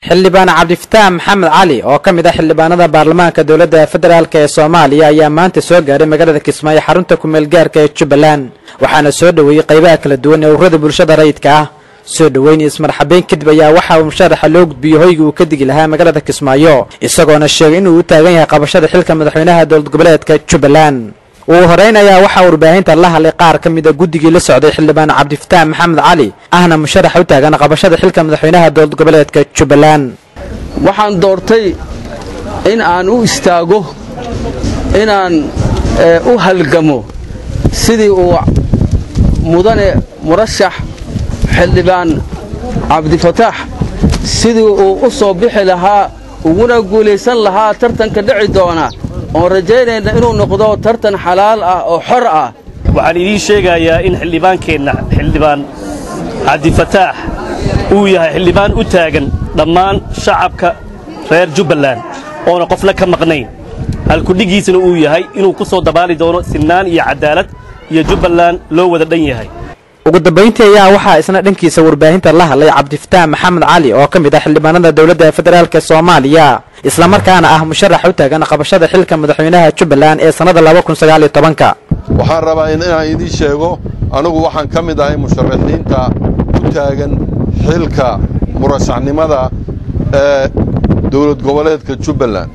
xildhibaan cabdifataax maxamed cali oo ka mid ah xildhibaanada baarlamaanka dowladda federaalk ee soomaaliya ayaa maanta soo gaaray magaalada kismaayo xarunta kumeel gaarka ee jubbaland waxaana soo dhoweeyey qaybaha kala duwan ee ururada bulshada rayidka ah soo dhoweyn iyo ismarxabeyn kadib ayaa waxa uu musharaxa loo gudbiyey hoyga uu ka digi lahaa magaalada kismaayo isagoona sheegay inuu u taagan yahay qabashada xilka madaxweynaha dowlad goboleedka jubbaland ugu horeyn ayaa waxaa warbaahinta la hadlay qaar ka mid a guddigii la socday xildhibaan cabdifataax maxamed cali ahna musharaxa u taagan qabashada xilka madaxweynaha dowlad goboleedka jubbaland waxaan doortay in aan u istaago inaan u halgamo sidii uu mudane murashax xildhibaan cabdifataax sidii uu u soo bixi lahaa uguna guulaysan lahaa tartanka dhici doona oon rajaynayna inuu noqdo tartan xalaal ah oo xor ah waxaan idiin sheegayaa in xildhibaankeenna xildhibaan cabdifataax uu yahay xildhibaan u taagan dhammaan shacabka reer jubbaland oona qofna ka maqnayn halkudhigiisana uu yahay inuu ku soo dabaali doono sinaan iyo cadaalad iyo jubbaland loo wada dhan yahay ugu dambayntii ayaa waxaa isna dhankiisa warbaahinta la hadlay cabdifataax maxamed cali oo ka mid ah xildhibaanada dowladda federaalk soomaaliya islamarkaana ah musharax u taagan qabashada xilka madaxweynaha jubbaland ee sannada waxaan rabaa inaan idiin sheego anugu waxaan ka mid ahay musharaxiinta u taagan xilka murashaxnimada ee dowlad goboleedka jubbaland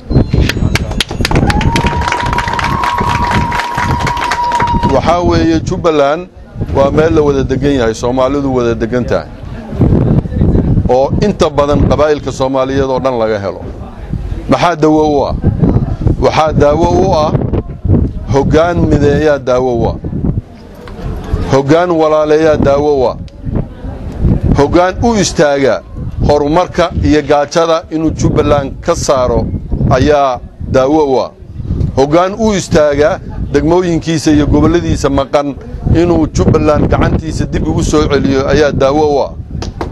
waxaa weeye jubbaland waa meel la wada degan yahay soomaalidu wada degan tahay oo inta badan qabaa'ilka soomaaliyeed oo dhan laga helo maxaa dawo u ah waxaa daawo u ah hoggaan mideeyaa daawo u ah hoggaan walaaleeyaa daawo u ah hoggaan u istaaga horumarka iyo gaajada inuu jubbaland ka saaro ayaa daawo u ah hoggaan u istaaga degmooyinkiisa iyo gobolladiisa maqan inuu jubbaland gacantiisa dib ugu soo celiyo ayaa daawo u ah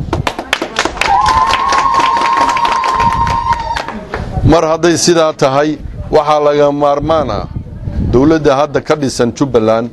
mar hadday sidaa tahay waxaa laga maarmaan ah dawladda hadda ka dhisan jubbaland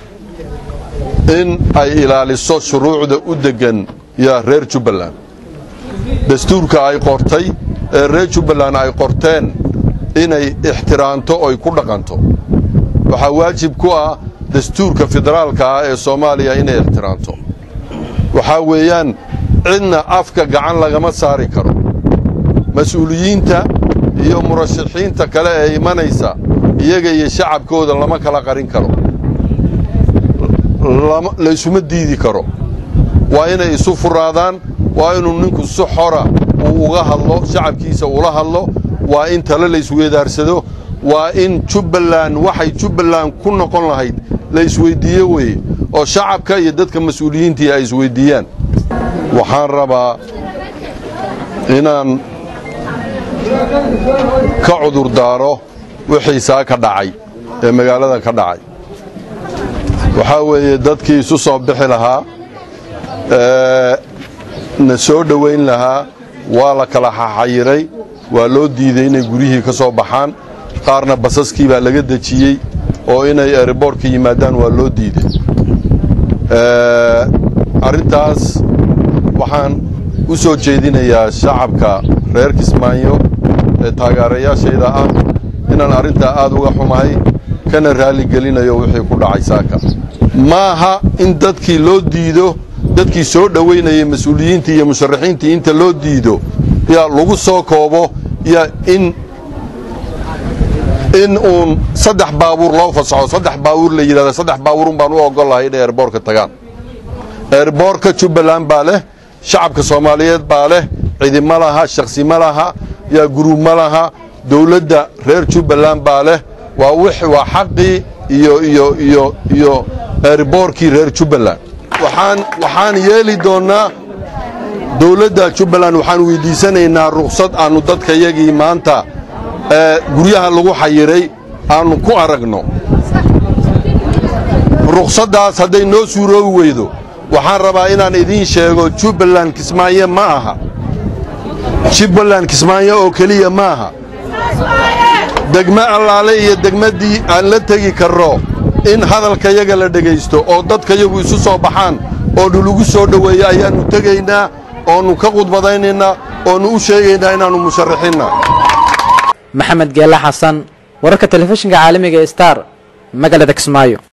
in ay ilaaliso shuruucda u deggan yaa reer jubbaland dastuurka ay qortay ee reer jubbaland ay qorteen inay ixtiraanto oy ku dhaqanto waxaa waajib ku ah dastuurka federaalka ah ee soomaaliya inay ixtiraanto waxaa weeyaan cidna afka gacan lagama saari karo mas-uuliyiinta iyo murashaxiinta kale ee imanaysa iyaga iyo shacabkooda lama kala qarin karo laysuma diidi karo waa inay isu furaadaan waa inuu ninku si xora uu uga hadlo shacabkiisa ula hadlo waa in tale laysweedaarsado waa in jubbaland waxay jubbaland ku noqon lahayd la isweyddiiyo weye oo shacabka iyo dadka mas-uuliyiintii ay isweyddiiyaan waxaan rabaa inaan ka cudurdaaro wixii saa ka dhacay ee magaalada ka dhacay waxaa weeye dadkii isu soo bixi lahaa na soo dhowayn lahaa waa la kala xaxayiray waa loo diiday inay guryihii ka soo baxaan qaarna basaskii baa laga dejiyey oo inay erebortka yimaadaan waa loo diiday arrintaas waxaan u soo jeedinayaa shacabka reer kismaayo ee taageerayaashayda ah inaan arrintaa aad uga xumahay kana raalligelinayo wixii ku dhacay saaka maaha in dadkii loo diido dadkii soo dhowaynayay mas-uuliyiintii iyo musharaxiintii inta loo diido yaa lagu soo koobo yaa in in uun saddex baabuur loo fasaxo saddex baabuur la yidhahda saddex baabuurun baan u oggol lahay inay eerboorka tagaan eerboorka jubbaland baa leh shacabka soomaaliyeed baa leh cidi ma laha shakhsi ma laha yaa guruub ma laha dawladda reer jubbaland baa leh waa wix waa xaqii iyo iyo iyo iyo eerboorkii reer jubbaland waxaan waxaan yeeli doonnaa dawladda jubbaland waxaan weyddiisanaynaa rukhsad aannu dadkayagii maanta ee guryaha lagu xayiray aannu ku aragno rukhsaddaas hadday noo suuroobi weydo waxaan rabaa inaan idiin sheego jubbaland kismaayo ma aha jubbaland kismaayo oo keliya ma aha degmo allaale iyo degmaddii aan la tegi karro in hadalkayaga la dhegaysto oo dadkayagu isu soo baxaan oo dhulugu soo dhoweeya ayaannu tegaynaa oonu ka khudbadaynaynaa oonu u sheegaynaa inaannu musharaxiinna maxamed geelle xasan wararka telefishinka caalamiga ee star magaalada kismaayo